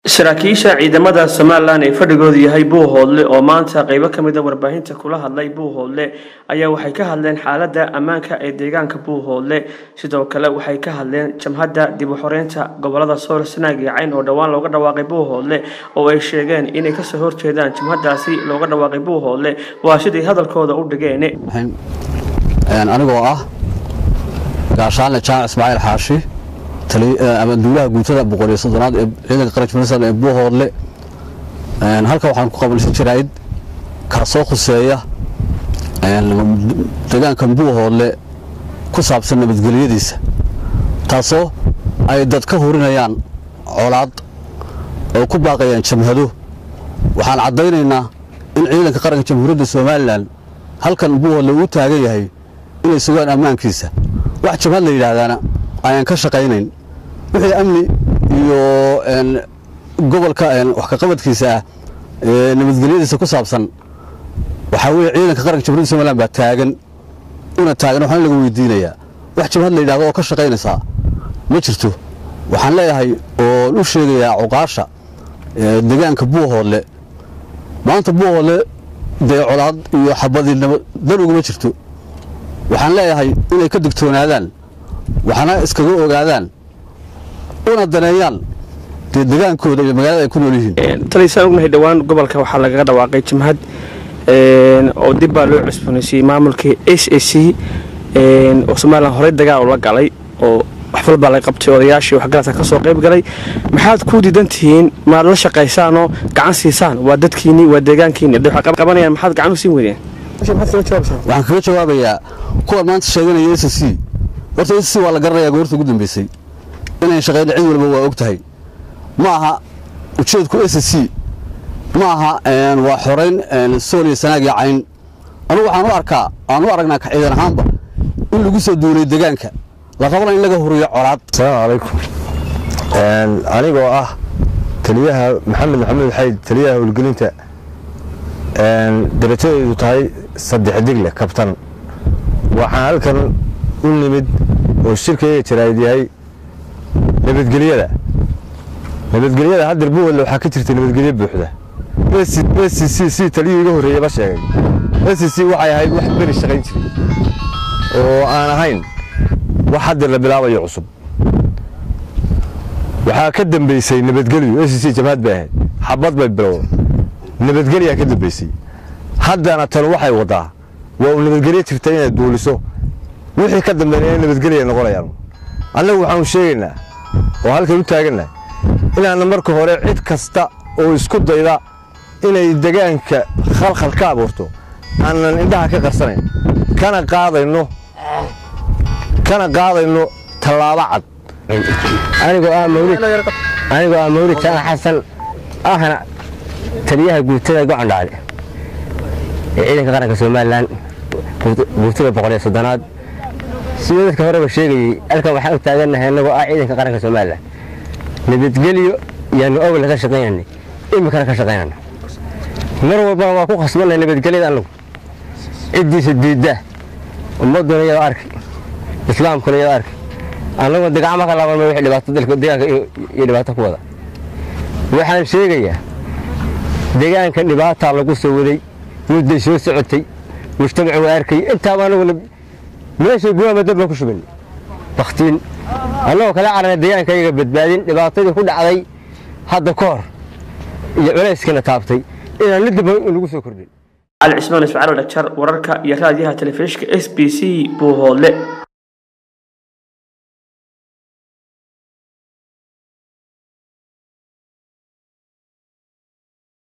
saraakiisha ciidamada somalilan ee fadhigoodu yahay buuhoodle oo maanta qeybo kamida warbaahinta kula hadlay buuhoodle ayaa waxay ka hadleen xaalada ammaanka ee deegaanka buuhoodle sidoo kale waxay ka hadleen jamhadda dib u xoreynta gobolada sool sanaag iyo cayn oo dhowaan looga dhawaaqay buuhoodle oo ay sheegeen inay kasoo horjeedaan jamhadaasi looga dhawaaqay buuhoodle waa siday hadalkooda u dhigeen anigoo ah gaashaanle jaamac ismaaciil xaashi amanduulaha guutada boqoliyo soddonaad ee ciidanka qaranka puntland ee buuhoodle halkan waxaan ku qabanaysan jirayd kaasoo khuseeya deegaankan buuhoodle ku saabsan nabadgelyadiisa taasoo ay dad ka hurinayaan colaad oo ku baaqayaan jamhado waxaan caddaynaynaa in ciidanka qaranka jamhuuriyadda somalilan halkan buuhoodle uu taagan yahay inay sugaan ammaankiisa wax jamhad la yidhaahdaana ayaan ka shaqaynayn wixii amni iyo gobolka wax kaqabadkiisa ah ee nabadgelyadiisa ku saabsan waxaa weye ciidanka qaranka jamhuryadda somalilan baa taagan una taagan waxaan laga weydiinayaa wax jamhad la yidhahdo oo ka shaqaynaysaa ma jirto waxaan leeyahay oo u sheegayaa cuqaasha deegaanka buuhoodle maanta buuhoodle dee colaad iyo xabadii dan uguma jirto waxaan leeyahay inay ka digtoonaadaan waxna iskaga ogaadaan una daneeyaan dee degaankooda iyo magaalada ay ku nool yihiin taliysaan ognahay dhowaan gobolka waxaa lagaga dhawaaqay jamhad oo dib baa loo cusboonaysiiyey maamulkii s a c oo somalilan horey dagaal ula galay oo wax walbaa la qabtay odayaashii waxgaradka ka soo qayb galay maxaad ku diidan tihiin maad la shaqaysaanoo gacan siisaan waa dadkiinni waa deegaankiinni waxay qabanayaan maxaad gacan u siin weydeen waxaan kaga jawaabayaa kuwa maanta sheeganaya s c horta s c waa la garanayaa goorta ugu dambeysay inayn shaqayn cid walba waa og tahay ma aha ujeedku s c ma aha waa xorayn sool iyo sanaag iyo cayn anugu waxaan u arkaa aan u aragnaa ka ciidan ahaanba in lagu soo duulay degaanka la rabana in laga huriyo colaad asalaamu calaykum anigoo ah taliyaha maxamed maxamuud xayd taliyaha howlgelinta darajadeedu tahay saddex digle kabtan waxaan halkan u nimid oo shirkayga jaraa'id yahay nabadgelyada nabadgelyada haddeer buuwadle waxaa ka jirta nabadgelyo buuxda s c c taliyuu iga horreeyeyba sheegay s c waxay ahayd wax beri shaqayn jiray oo aan ahayn wax haddeer la bilaabayo cusub waxaa ka dambeysay nabadgelyu s c jamhad bay ahayd xabad bay bilowda nabadgelyaa ka dambeysay haddana tan waxay waddaa waa uu nabadgelyo jirta inay duuliso wixii ka dambeeya nabadgelya noqonayaan annagu waxaanu sheegaynaa oo halkan u taagannahay inaanna marka hore cid kasta oo isku dayda inay degaanka khalkhal ka abuurto aanan indhaha ka qarsanayn kana qaadayno kana qaadayno tallaabo cad anigoo ah mawlid anigoo ah mawlid jaan xasan ahna taliyaha guutada gocondhaale ee ciidanka qaranka somalilan guutada boqoliyo soddonaad sidoo dadka horeba sheegayey halkan waxaan u taagannahay annagoo ah ciidanka qaranka somalilan nabadgelyo yaanu awalna ka shaqaynanay iminkana ka shaqaynana mar walbana waa ku khasbanay nabadgelyada annagu ciddiisa diidda ummadduna iyadoo arki islaamkuna iyadoo arki annagoo degacma ka laabanma wixii dhibaato dalka deegaanka iyo dhibaato ku wada waxaan sheegayaa deegaankan dhibaataa lagu soo waday mudday soo socotay mujtamacu waa arkayay intaaba anaguna meeshay guwaama dab baan ku shubanay bakhtiin annagoo kala carana deegaanka iyaga badbaadin dhibaatadii ku dhacday hadda ka hor iyo culayskana taabtay inaan mid damba nagu soo kordhin cali cismaan ismaciil dhagjar wararka iyo raadiyaha telefishinka s b c buuhoodle